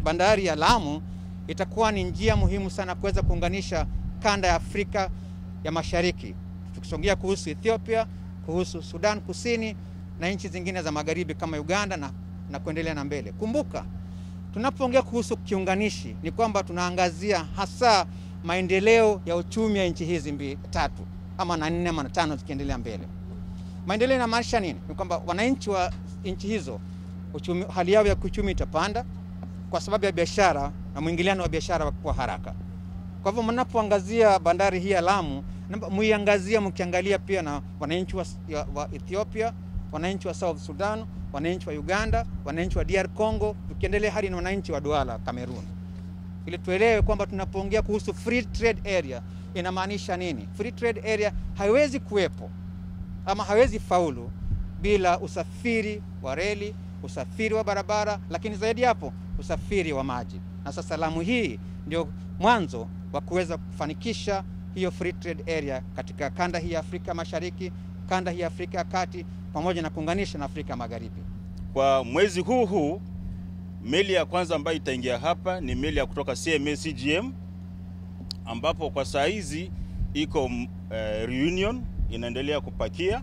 bandari ya Lamu itakuwa ni njia muhimu sana kuweza kuunganisha kanda ya Afrika ya Mashariki, tukisongea kuhusu Ethiopia, kuhusu Sudan Kusini na nchi zingine za magharibi kama Uganda na, na kuendelea na mbele. Kumbuka tunapoongea kuhusu kiunganishi ni kwamba tunaangazia hasa maendeleo ya uchumi ya nchi hizi mbili tatu ama na nne ama na tano zikiendelea mbele. Maendeleo inamaanisha nini? Ni kwamba wananchi wa nchi hizo uchumi, hali yao ya kiuchumi itapanda kwa sababu ya biashara na mwingiliano wa biashara kwa haraka. Kwa hivyo mnapoangazia bandari hii ya Lamu, muiangazia mkiangalia pia na wananchi wa, wa Ethiopia, wananchi wa South Sudan, wananchi wa Uganda, wananchi wa DR Congo, tukiendelea hadi na wananchi wa Douala Cameroon, ili tuelewe kwamba tunapoongea kuhusu free trade area inamaanisha nini. Free trade area haiwezi kuwepo ama haiwezi faulu bila usafiri wa reli, usafiri wa barabara, lakini zaidi hapo usafiri wa maji. Na sasa Lamu hii ndio mwanzo wa kuweza kufanikisha hiyo free trade area katika kanda hii ya Afrika Mashariki, kanda hii ya Afrika ya Kati, pamoja na kuunganisha na Afrika Magharibi. Kwa mwezi huu huu meli ya kwanza ambayo itaingia hapa ni meli ya kutoka CMA CGM ambapo kwa saa hizi iko uh, Reunion inaendelea kupakia.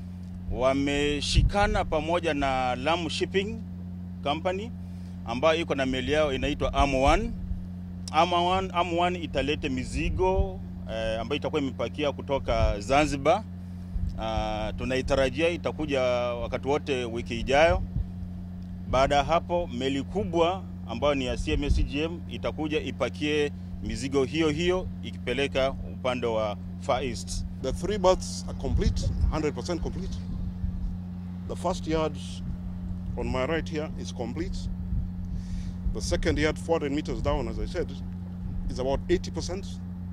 Wameshikana pamoja na Lamu Shipping Company ambayo iko na meli yao inaitwa Am1. Am1, Am1 italete mizigo eh, ambayo itakuwa imepakia kutoka Zanzibar. Uh, tunaitarajia itakuja wakati wote wiki ijayo. Baada ya hapo meli kubwa ambayo ni ya CMA CGM itakuja ipakie mizigo hiyo hiyo ikipeleka upande wa Far East. The three berths are complete, 100% complete. The first yard on my right here is complete. The second yard, 400 meters down, as I said, is about 80%.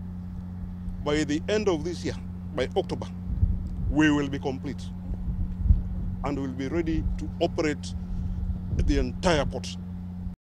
By the end of this year, by October, we will be complete and will be ready to operate the entire port.